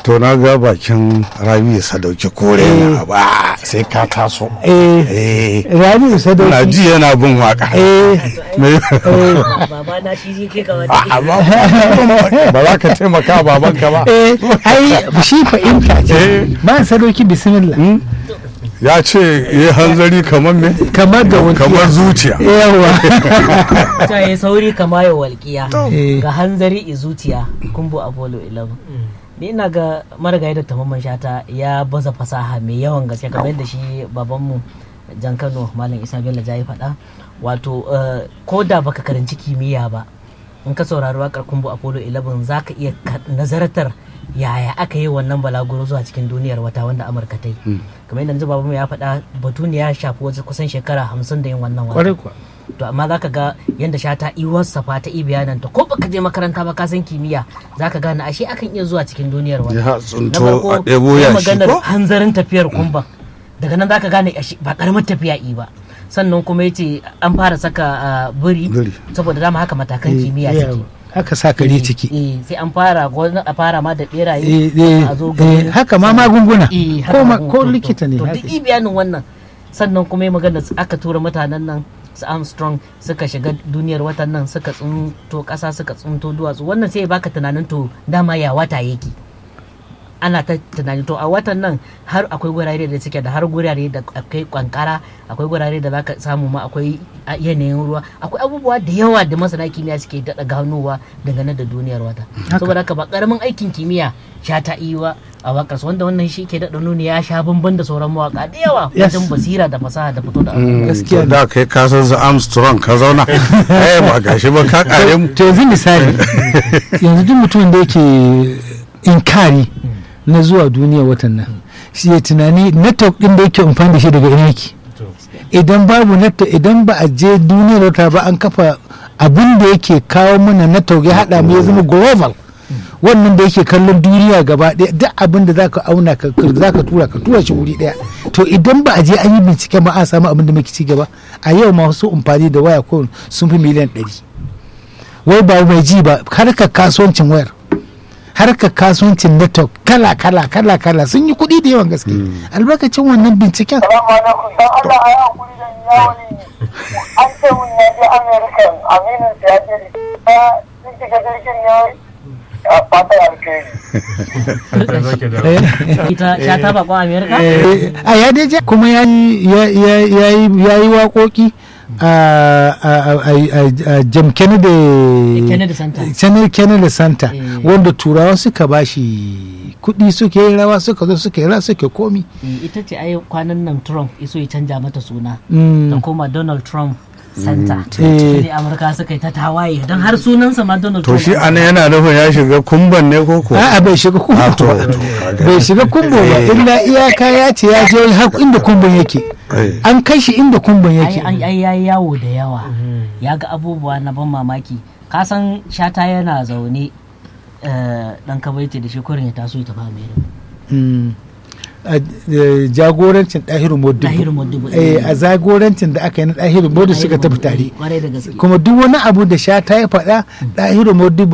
to na ga bakin rabi sadauki kore na ba sai ka taso eh eh rabi na sadauki ji yana bin waka eh Me- baba na shi zai kai ka wani A- amma ba za ka taimaka babanka ba eh ai shi fahimta ce Eh. ba sadauki bismillah ya ce ya hanzari kamar me kamar ga wani kamar zuciya yawa ta yi sauri kama ya walƙiya Eh. ga hanzari i zuciya kumbu apollo 11 ni ina ga marigayi da tamamman shata ya baza fasaha mai yawan gaske kamar yadda shi babanmu jan kano malam isa bello ja yi faɗa wato eh, ko da baka karanci kimiyya ba in ka saurari waƙar kumbu apollo 11 za ka iya ka- nazartar yaya aka yi wannan balaguro zuwa cikin duniyar wata wanda amurka ta yi kamar yadda yanzu babanmu ya faɗa batu ne ya shafi wajen kusan shekara hamsin da yin wannan wata kwarai kuwa to amma za ka ga yadda shata iwarsa fa ta bayananta ko baka je makaranta ba ka san kimiyya za ka gane ashe akan iya zuwa cikin duniyar wani ya na tsunto farko a ɗebo sai ya shi maganar ko hanzarin tafiyar kumban daga nan za ka gane ashe ba karamar tafiya i ba sannan kuma ya ce an fara saka ah, biri Biri. saboda dama haka matakan kimiyya Eh, suke haka sa kare ciki eh sai an fara wani a fara ma da beraye Eh, eh, a zo eh, ga haka ma magunguna Eh, ko haka ma- magun- ko to- likita ne to haka. duk i bayanin wannan sannan kuma ya magana su- aka tura mutanen nan su Armstrong suka shiga duniyar watan nan suka tsunto kasa suka tsunto duwatsu wannan sai ya baka tunanin to dama ya wata yake ana ta tunani to a watan nan har akwai gurare da suke da har gurare da akwai kwankara akwai gurare da zaka samu ma akwai a- yanayin ruwa akwai abubuwa da yawa da masana kimiyya suke daɗa ganowa dangane da duniyar wata saboda haka ba karamin aikin kimiyya sha ta iwa a wakar wanda wannan shi ke daɗa nuni ya sha bamban da sauran mawaka da yawa Yes. wajen basira da fasaha da fito da abu Mm, Gaskiya to da kai ka san su Armstrong ka zauna eh ba gashi ba ka kare mu to yanzu misali yanzu duk mutumin da yake inkari na zuwa duniya watan nan shi ya tunani network din da yake amfani da shi daga ina yake idan babu network idan ba a je duniyar wata ba an kafa abin da yake kawo mana network ya hada mu ya zama global wannan da yake kallon duniya gaba ɗaya duk abin da zaka auna ka zaka tura ka tura shi wuri ɗaya to idan ba a je an yi bincike ba a samu abin da muke ci gaba a yau masu amfani da waya ko sun fi miliyan ɗari wai ba mai ji ba harkar kasuwancin wayar harkar kasuwancin network kala kala kala kala sun yi kuɗi da yawan gaske albarkacin wannan binciken Salamu alaikum, don Allah a yi hankuri da yawon an ce mun ya je American aminin sa ya je da sun shiga jirgin ne a fatan alkhairi. ita sha ta bakon amerika Eh, a ya dai je kuma ya yi ya- ya- ya yi- ya yi waƙoƙi a a- a- a- a Jam Kennedy Kennedy Center. Kennedy Kennedy Center Eh. wanda turawa suka bashi kuɗi suke yi rawa suka zo suka yi rawa suke komi Eh, ita ce ai kwanan nan trump iso ya canja mata suna Mm. ta koma donald trump center Eh. ne amurka suka yi ta tawaye don har sunansa ma donald to trump shi ana yana nufin ya shiga kumban ne ko ko a'a bai shiga kumbo Ah, to, ba to, kaga. bai shiga kumbo ba Eh. illa iyaka ya ce ya je har inda kumbon yake Eh. an kai shi inda kumbon ai yake ai ai yayi yawo da yawa ya ga abubuwa na ban mamaki ka san shata yana zaune eh, dan kabaiti da shi kurin ya taso ya tafi america Mm. a eh, jagorancin ɗahiru modibo Ɗahiru Modibo, Eh, eh. a jagorancin da aka yi na ɗahiru modibo suka tafi tare kwarai da gaske kuma duk wani abu da sha ta ya faɗa ɗahiru modibo